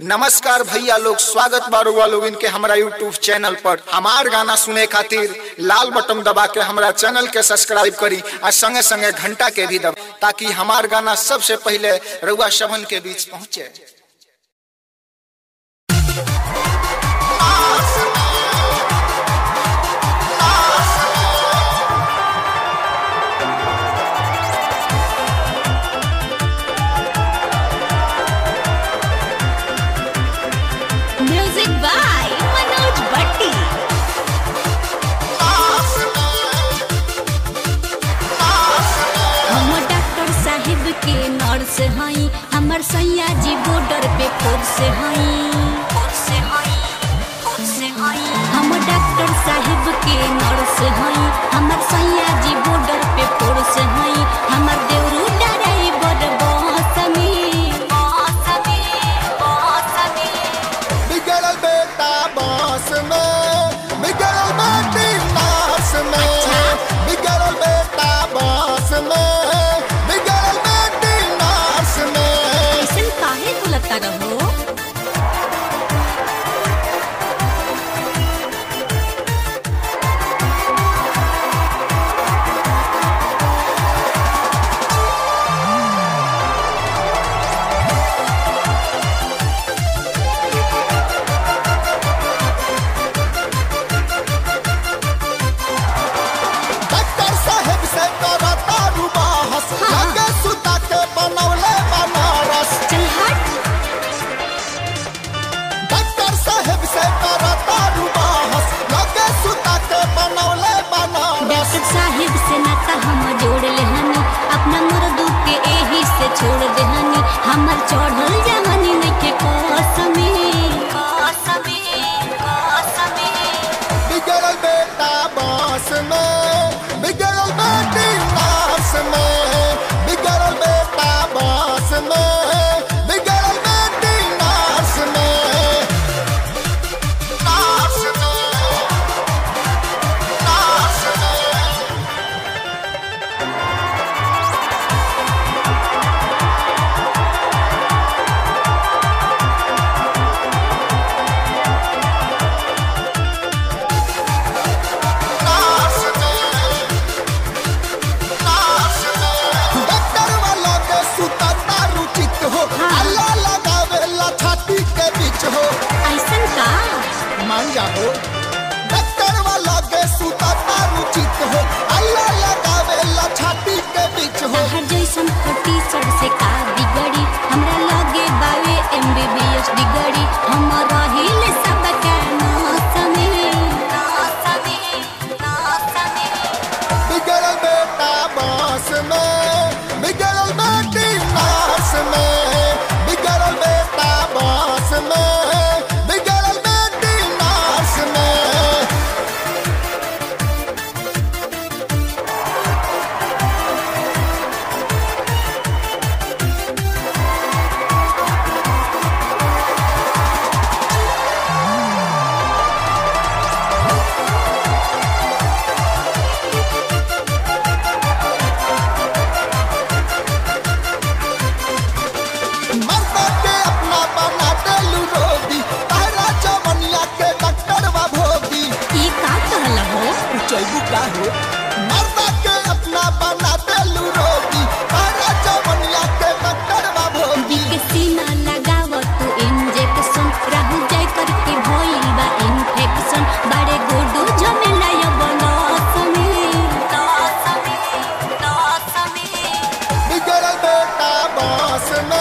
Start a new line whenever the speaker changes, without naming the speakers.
नमस्कार भैया लोग स्वागत बारुआ लोग इनके हमारा यूट्यूब चैनल पर हमार गाना सुने खातिर लाल बटन दबा के हमारा चैनल के सब्सक्राइब करी और संगे संगे घंटा के भी दब ताकि हमार गाना सबसे पहले रउआ शवन के बीच पहुंचे
म्यूजिक बाय मनोज भट्टी हम डॉक्टर साहिब के नर्स हई हमर सैया जी बॉर्डर पे खुद से हई हम डॉक्टर साहिब के नर्स हई हमर सैया जी बॉर्डर पे फोर्स हई हमर देवरू ड्राइवर बस में बस में बस में
बिगड़ल बेटा बांस में बिगड़ल बेटी नास में बिगड़ल बेटा बांस में बिगड़ल बेटी नास में
ऐसन काहे बोलता रहो
डॉक्टर साहब से करता रुबाहस लगे सुता के बनौले बनारस
चल हट
डॉक्टर साहब से करता रुबाहस लगे सुता के बनौले बनारस
डॉक्टर साहिब से नाता हम जोड़ ले हनी अपना मर्दू के एही से छोड़ दे हनी हमर चढ़ल जवानी नइखे कसमे कसमे कसमे
बिगड़ल बेटा बांस में बिगड़ल बेटी नास में बिगड़ल बेटा बांस में बिगड़ल बेटी नास में नास में नास में नास में नास में डॉक्टर वाला के सुतता रुचित हो अल्लाह लगावे ला छाती के बीच हो
ऐसन का
मान जाओ डॉक्टर वाला के सुतता रुचित हो अल्लाह लगावे ला छाती के बीच हो
हर जैसन फटी सर से का बिगड़ी हमरा लगे बावे एमबीबीएस डिगरी हम रहिल सब के नासमे नासमे नासमे
बिगड़ल बेटा बांस में बिगड़ल बेटी नास में बिगड़ल बेटा बांस में बिगड़ल बेटी नास में मर्दा के अपना बना देलू रोगी तारा चमनिया के डॉक्टर बा भोगी
ई का कहल हो
चैबू का हो मर्दा के अपना बना देलू रोगी तारा चमनिया के डॉक्टर बा भोगी
के सीना लगाव तू इंजेक्शन रहू जाय करके भइल बा इन्फेक्शन बड़े गोडू झमेला यो बनस में नस में नस में
बिगड़ल बेटा बांस में